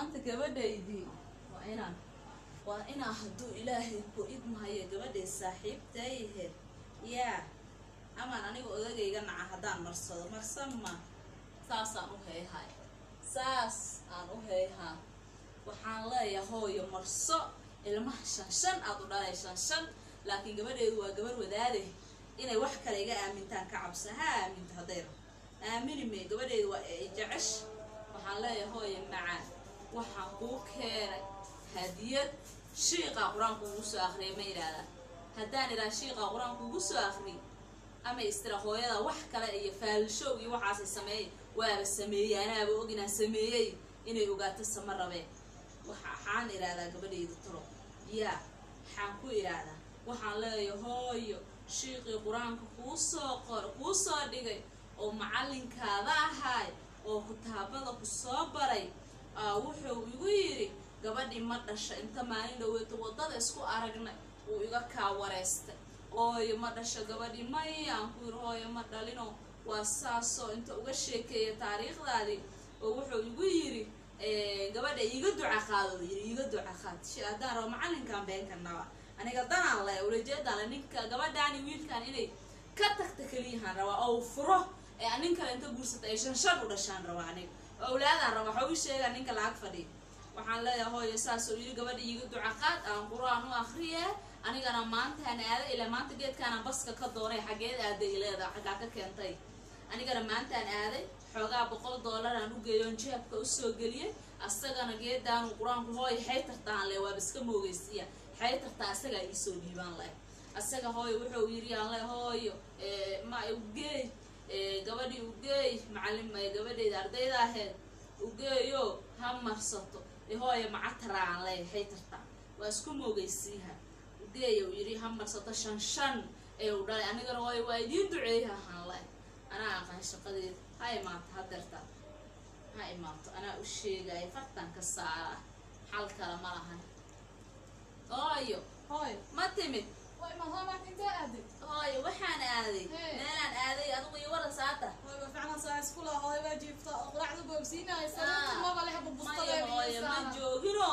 maanta gabadhaydii waa inaan waa inaa hadduu ilaahay ku idmahayo gabadhay saaxiibtayhe yaa amaan aniga odagayga naca haddaan marsado marsan ma saasaan u hayhay saas aan u hayhaa waxaan leeyahay hooyo marso ilmaha shan shan aad u dhalay shan shan laakiin gabadheedu waa gabar wadaade inay wax kale iga aamintaan ka cabsa ha aaminta hadday rab aamini may gabadheedu waa ay jecesh waxaan leeyahay hooyo macaan waxaan kuu keenay hadiyad shiiqaa qur-aanku ugu soo akhriyay ma idhaahdaa haddaan idhaha shiiqaa qur-aanku ugu soo akhriyay ama istira hooyada wax kale iyo faalshow iyo waxaasay sameeyey waaba sameeyey anaaba og inaan sameeyey inay ogaato sama rabeen waxaan idhaahdaa gabadhayda talo yaa waxaan ku idhaahdaa waxaan leeyahay hooyo shiiqii qur-aanka kuu soo qor kuu soo dhigay oo macallinkaada ahaay oo kitaabada ku soo baray aa wuxuu igu yidhi gabadhii ma dhasha inta maalin dhaweeto waddada isku aragnay wuu iga kaa wareystay hooyo ma dhasho gabadhii may aan ku yidhi hooyo ma dhalino waa saasoo inta uga sheekeeya taariikhdaadii oo wuxuu igu yidhi gabadha iiga duca qaado yidhi iiga duca qaad shi haddaan rabo macallinkan beenkanaba aniga danaan le ulajeedaan le ninka gabadhaani wiilkan inay ka tagta keliyahaan rabaa oo furo ee nin kale inta guursata ay shan shan u dhashaan rabaa aniga oo awlaadaan raba waxa u sheegaa ninka lacag fadhiya waxaan leeyahay hooyo saas oo yidhi gabadha iiga duca qaad aan qur-aan u akriye anigana maantaan aada ilaa maanta geedkaana baska ka doonay xaggeed aaday ileeda xaggaa ka keentay anigana maantaan aaday xoogaa boqol dollar aan u geeyoon jeebka usoo geliyey asagana geedaanu qur-aanku hooyo xay tartaan le waaba iska moogeysiya xay tartaa asagaa iisoo dhiibaan leh asaga hooyo wuxuu yidhi aan le hooyo ma ugeey gabadhii ugeey macalin gabadhayda ardayda aheed ugeeyo ha marsato hooyo macataraan le xay tartaa waa isku moogeysiiha ugeeya uu yidhi ha marsato shan shan ee u dhalay anigana hooyo waa idiin duceeya ahaan leh anaa aqaan shaqadeeda ha imaato hadeerta ha imaato anaa u sheegaya fartan ka saara xal kale ma lahan hooyo hooyo ma timid waa imaad hooyo maanta intee aaday hooyo waxaan aaday Hey. meelaan aaday adigu iyo wara saata hooyo waa fiicnaa saa iskula hooyo waa jiifta oo quraacda boobsiinaya Ah. salaadta maba leha maya hooyo ma burbustadeeda joogino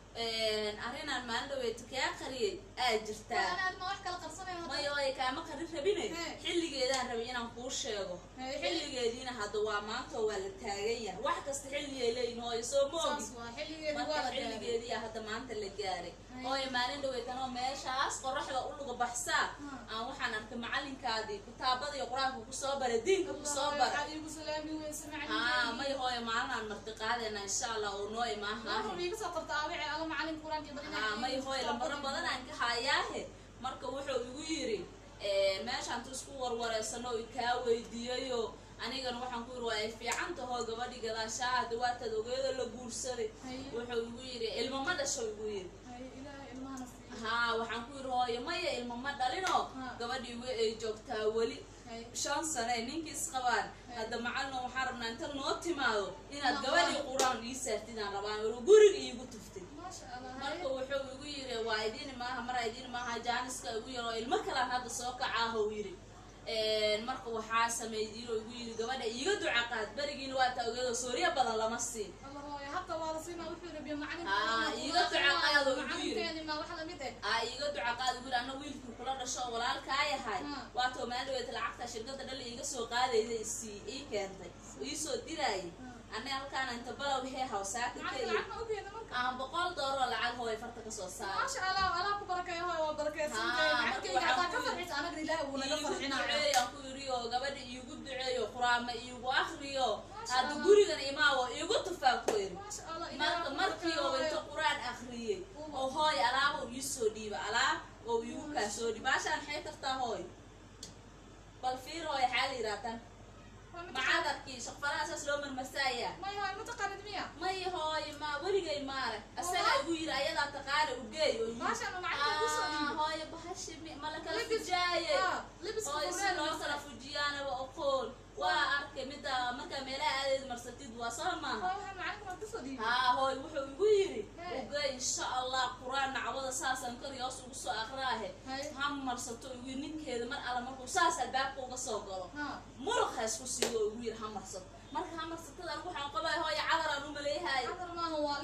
arrinaan maalin dhaweeto kaa qariyay aa jirtaa aad ma wax kala qarsanaya maya hooyo kaama qarin rabine Hey. xilligeedaan rabay inaan kuu sheego Hey, xilligeediina hadda waa maanta oo waa la taagan yahay wax kasta xilligay leeyihin hooyo soo moogi saas waa xilligeedi marka waa la gaaray xilligeediya hadda maanta la gaaray Ay. hooyo maalin dhaweytanoo meeshaas qoraxda u luga baxsaa Hmm. aan waxaan arkay macalinkaadii kitaabada iyo qur-aanka kusoo bara diinka kusoo Allah, bara waxaad iigu salaami weyse haa may macalin hooyo maalin aan marti qaadayna insha allah oo noo imaahaah iga soo qorta aabice ala macalin quraan iyo badina haa may hooyo lambaro badan aan ka hayaahe marka wuxuu igu yidhi meeshaan tu isku warwareysano i kaa weydiiyayo anigana waxaan ku yidhi waa ay fiican tahoo gabadhi gadaashaa hadda waataad ogeedo la guursaday Haye. wuxuu igu yidhi ilmo ma dhasho igu yidhi Haye, ilaahay ilmahana siiyo haa waxaan ku yidhi hooyo maya ilmo ma dhalino Ha. gabadhii we ay joogtaa weli Haye. shan sane ninkii isqabaan hadda macalino waxaan rabnaa inta noo timaado inaad Ma- gabadhii qur-aan ii saartidaan rabaan weli guriga iigu tuftay maasha allah marka wuxuu igu yidhi waa idin maaha mara idin maaha jaaniska igu yar oo ilmo kalaan hadda soo kacaaho yidhi marka waxaa sameeydiinoo igu yidhi gabadha iiga duca qaad berigiina waa taa ogeedo sooriya badan lama siin Allah hooyo hadda waa la siinaa wuxuu rabiya macalin Ah, iiga duca qaado igu yiri. macalinkeeni ma wax lamid eh aa iiga duca qaad igu yidhi anna wiilkii kula dhasho oo walaalkaa yahay Hmm. waatoo maaldhaweeta lacagta shirkadda dhali iiga soo qaadayda isii ii keentay ii soo diraayay anna halkaana inta balow hee hawsaaka macalinka keliya lacag ma u keena marka aan boqol dooroo lacag hooy farta kasoo saara maasha allah allah ku barakeeyo hooyo waa barakeedsantahay Ah, macalinkeyga marka hataa ka waxaan ku- farxisa anagana ilaahay wuu naga iigu farxinaya duceeyo aan ku yidhi oo gabadha iigu duceeyo quraama iigu akriyo Masha hadda Allah. gurigan imaawo iigu tufaa ku yidhi maasha allah marka ilaahay markii oo inta qur-aan akriyey oo hooy alaab oo ii soo dhiiba alaab oo iigu kaa soo dhiiba baashaan maxay tartaa hooy bal fiir hooy xaa la yidhaahdan macadarkii shaqfalaha saas loo marmasaaya may hooyo ma taqaanid miya may hooy ma weligay maarag asaga igu yidhi ayadaa taqaana ugeey oo yidhi maasha allah macalinka kusoo Ah, dhiibo hooyo bahashi mi- ma la kala Libis- fujaaye ah, libiska hooy si fureen loo waa kala fujiyaanaba oqoon waa arkay midda markaa meelaha aadeed marsatid waa soo maaha hooyo waxaan macalinka waa kusoo dhiibay haa hooy wuxuu igu yidhi Hey. uge insha allah qur-aan nacwada saasaan kor iyo hoos ugu soo aqraahe Hey. ha marsato igu yidhi ninkeeda mar alla markuu saas albaabka uga soo galo ha muruq ha isku siiyo oo igu yidhi ha marsato marka ha marsatada anigu waxaan qabaya hooyo cadar aan u maleeyahay cadar maaha waa libis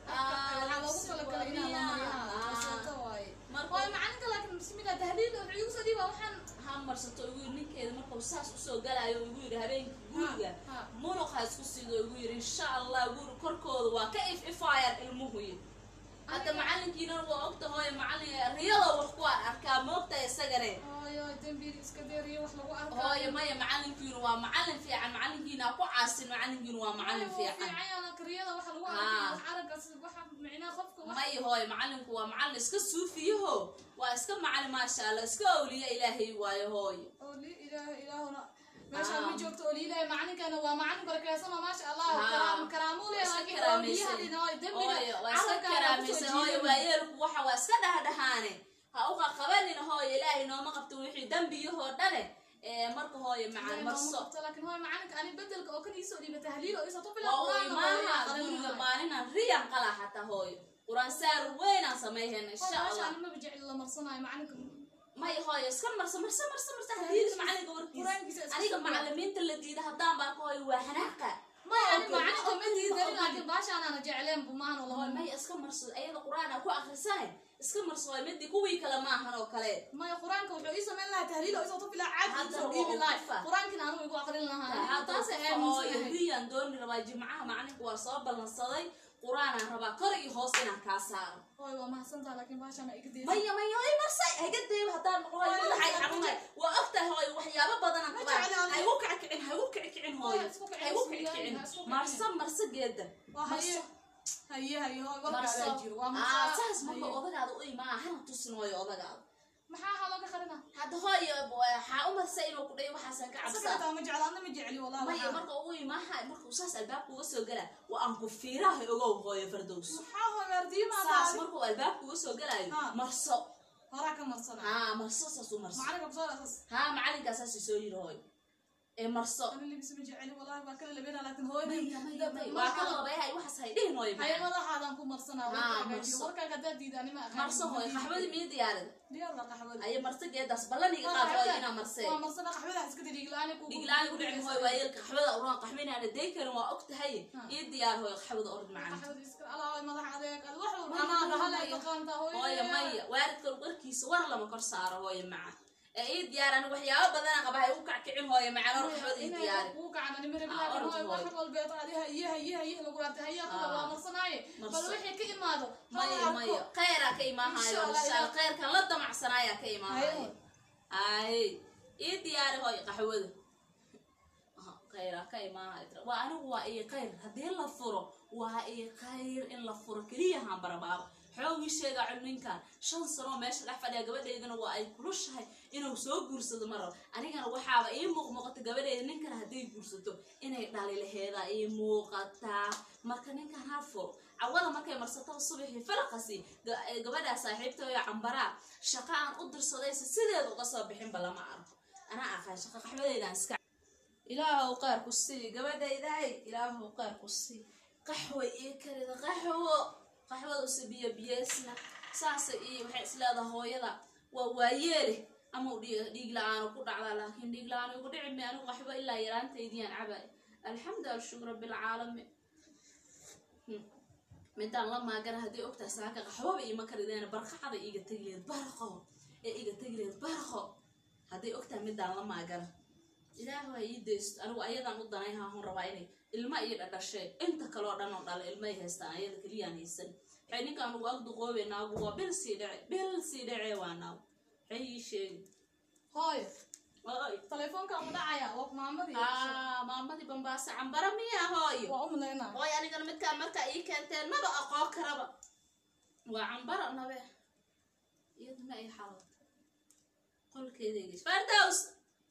waxaa loogu talagalay inaa la mariyaa rooseeto waaye waaye macalinka laakiin bismillah tahliil wuxuu igu soo dhiibaa waxaan ha marsato igu yiri ninkeeda markuu saas usoo galaayo igu yiri habeenkii guriga ha. munuq ha isku siido igu yiri insha allah guri korkooda waa ka if ifaayaan ilmuhu yiri hadda macalinkiina waa ogta hooye macalin riyada wax ku arkaa moogta isagane hooyo dembiil iska deeriyo wax lagu arkaa hooye maya macalinkiina waa macalin fiican macalinkiina ha ku caasin macalinkiina waa macalin fiican fiican kariyada waxa lagu Ah. arkaa wax araggas waxa micnaha qofka wax maya hooye macalinku waa macalin iska suufiyaho waa iska macalin maasha allah iska awliya ilaahay waayo hooye oo li ilaaha ilaahuna meesha Ah. ma joogto oo liilaahay macalinkana waa macalin barakeysan oo maasha allah Ah. karaam karaamuu Waa iska leeyahay laakiin oo biyaha karaamaysan. dhinaca dembiga hooyo waa iska carabka ayaa karaamaysan kusoo hooyo jiidan. waayeelku waxa waa iska dhahdhahaane ha uqa qabanin hooyo ilaahay nooma qabto wixii dembiyahoo dhane ee marka hooyo macaan marso laakiin hooy macalinka ani bedelka oo kan iisoo dhiiba tahliil oo isoo tufila waa u imaaha guriga maalinaan riyan qalaa xataa hooyo quraan saar weynaan samayhayna insha allah ani maba jecel la marsanayo macalinka maya hooyo iska marso marso marso marso hadiidka macalinka warkiisa quraankiisa iska aniga soo macalimiinta la diida haddaan baa ka hooyo waa xanaaqa maya ani Ma ogol, macalinka ma ma ogol, diidanin ma laakiin baashaanaana jecleen bumaano hooyo lahoy maya iska marso ayada quraan aa ku akrisane iska marso hooyo midii kuwii kale maahan oo kale maya qur-aanka wuxuu ii samayn lahaa tahliil oo isoo tufila caadi Hadda isoo waa dhiibi u lahay tufa. qur-aankina anigu igu aqrin lahaa hadda taasa hooyo aaminsanahay riyaan dooni rabaa jimcaha macalinka waa soo ballansaday qur-aanaan rabaa kor iyo hoos inaan kaa saaro hooy waa mahadsantaha laakiin baashaana iga deysa maya maya ay marsay hagadeeba haddaan noqo hooyo madaxay xarunay waa ogtahay hooyo waxyaabo badanaan Ma qabaa jeclaan. haygu kacikicin haygu kicikicin hooyo Hooyo, isku kicin, haygu bismillah, kicikicin ha isku kicin. marso marso geeda waa haye marso haye haye hooy marso warkaadaa jiro waa aa marsaa saas marka haye. odagaada u imaa hana tusin hooyo odagaada maxaa ahaa looga qarina hadda hooyo waxaa u marsay inuu ku dhayo waxaasan ka asaga cabsaa xitaa ma jecla adna ma jecli walaa maya waxaa marka ugu imaaha markuu saas albaabka uga soo gala waa aan ku fiiraha ogow hooyo fardows maxaa hooy waardiima saas markuu albaabka uga soo galaayo Ha. marso horaa ka marsana haa marso saas u marso macalinka kusoo asas haa macalinkaa saas soo yiri hooyo ee marso ani libis ma jecli walaahi waa kala labena laakiin hooy maya maya maya waa kala labayahay waxaas hay dhihin hooyo haye macaan madaxaadan ku marsanaa Ah, warkaagaa jiro marso. warkaaga haddaad diida anima aqaan marso hooyo qaxwadii miyo diyaarida diyaar waa qaxwada aye marso geedaas ballan iga qaad hooyo inaa marsee waa marsana qaxwada iska diriiglaani ku dhiglaan ku dhicin hooyo waa yeelka qaxwada uraan qaxwinaana day karin waa og tahay Ha. ii diyaar hooyo qaxwada orod macaan qaxwada iska alaa madax adeeg ad wax walba Maya, anaa dhahala maya. taqaanta hooyo maya waalidka warkiisa war lama kor saaro hooyo macaan ee ii diyaar aniga waxyaabo badana qaba hay u kackicin hooyo macaan or qaxwada ii diyaari kuu kacan ani mara Ah, bilaakin orod hooy wax hooyo. walbeed adi haye haye haye lagu artay haye kuda Ah. waa marsanaaye bal Marso. wixii ka imaado maya hala maya arko. khayraa ka imaahayo Insha Allah, inshaalla ilaah. khayrkan la damacsanaayaa ka imaahayo Hayo. ay ii diyaari hooyo qaxwada Aha, khayraa ka imaahayo waa anigu waa ii khayr haddii la furo waa ii khayr in la furo keliya haan barabaabo xoogii sheega ninkan shan sanoo meesha dhex fadhiya gabadheydana waa ay kulushahay inuu soo guursado ma rabo anigana waxaaba ii muuqmuuqata gabadheyda ninkan hadday guursato inay dhali laheedaa ii muuqataa marka ninkan ha furo cawada markay marsato subaxii falaqasi ga- ee gabadhaa saaxiibtooyo cambaraa shaqa aan u dirsadaysa sideeda uga soo bixinba lama arko anaa aqaan shaqa qaxwadeydaan iska ilaahow qaar ku sii gabadhaydaay ilaahow qaar ku sii qaxwa ii karida qaxwo qaxwada use biyo biyeesna saasa ii waxay isleedaha hooyada waa waayeele ama u dhiig dhiig la-aanu ku dhacdaa laakiin dhiig la-aan igu dhici mi anigu qaxwo ilaa yaraantaydiyaan cabay alxamdu alshukr rabbilcaalamiin Hmm. midaan la maagana haddii ogtahay saaka qaxwaba iima karideena barqacada iiga tegi lehed barqo ee iga tegi lehed barqo hadday ogtahay midaan la maagana ilaah waa ii deysto anigu ayadan u danay haahun rabaa inay ilma iyo dhadhashee inta kaloo dhan oo dhala ilmay haystaan ayada keliyaan haysan waxay ninkaan ugu agduqoobe naagu waa bil sii dhece bil sii dhece waa naagu waxay ii sheegi hooyo Oy. telefoonka ma dhacaya waa maamadii aa maamadii bambaasa cambara miya hooyo waa u malaynaa hooy anigana midkaan markaa ii keenteen maba aqoon karaba waa cambara nabe iyada ma ay xalad qolkeeday gasho fardows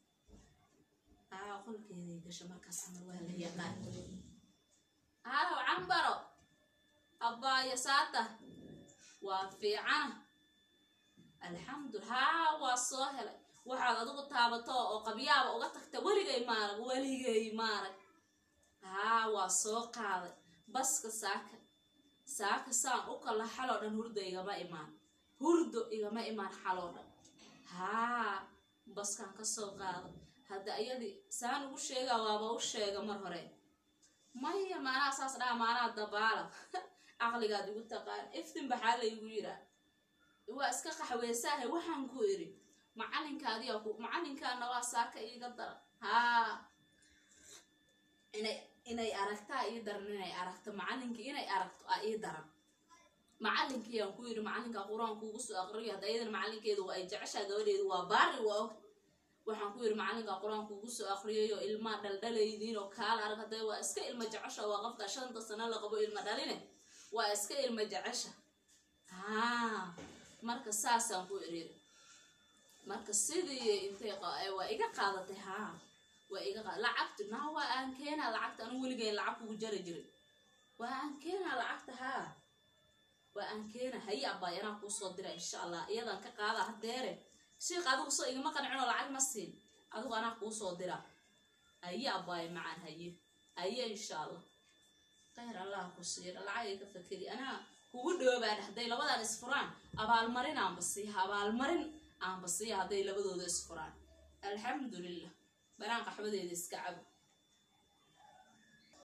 aa qolkeeday gasho markaas camal waa la yaqaan halow cambaro abbaayo saata waa fiicana alxamdu haa waa soo helay waxaad adigu taabato oo qabyaaba uga tagta weligay maarag weligay maarag haa waa soo qaaday baska saaka saaka saan u kala xaloo dhan hurdo igama imaan hurdo igama imaan xaloo dhan haa baskaan ka soo qaaday hadda iyadii saan ugu sheegaa waaba u sheega mar hore maya maanaa saas dhaha maanaa dabaala caqligaad igu taqaan iftin baxaa laygu yiraa waa iska qaxweysaahe waxaan ku iri macalinkaadiyaa ku macalinkaana waa saaka iiga dara haa inay inay aragtaa ii daran inay aragto macalinkii inay aragto aa ii daran macalinkiiyaan ku yidhi macalinka qur-aanku ugu soo aqriyo hadda iyadana macalinkeedu waa ay jeceshaa gabadheedu waa baari waa og waxaan ku yidhi macalinka qur-aanku ugu soo aqriyayo ilmaa dhaldhalaydiin oo kaala arag hadda waa iska ilma jecesha waa qofka shanta sano la qabo ilma dhaline waa iska ilma jecesha haa marka saasaan ku iriiri marka sidii intay waa iga qaadatay haa waa iga qaad lacagtu naa waa aan keenaa lacagta anu weligeyn lacag kugu jari jirin waa aan keenaa lacagta haa waa aan keena haye abbaay anaa kuu soo dira insha allah iyadaan ka qaada hadeere sheikh adigu soo igama qancinoo lacag ma siin adigu anaa kuu soo dira haye abbaay macaan haye haye insha allah khayr allah ku siira lacagay ka fakeri anaa kugu dhoobaan hadday labadan isfuraan abaalmarin aanba siiha abaalmarin aanba siiha hadday labadooda isfuraan alxamdulilah banaan qaxwadeeda iska cabo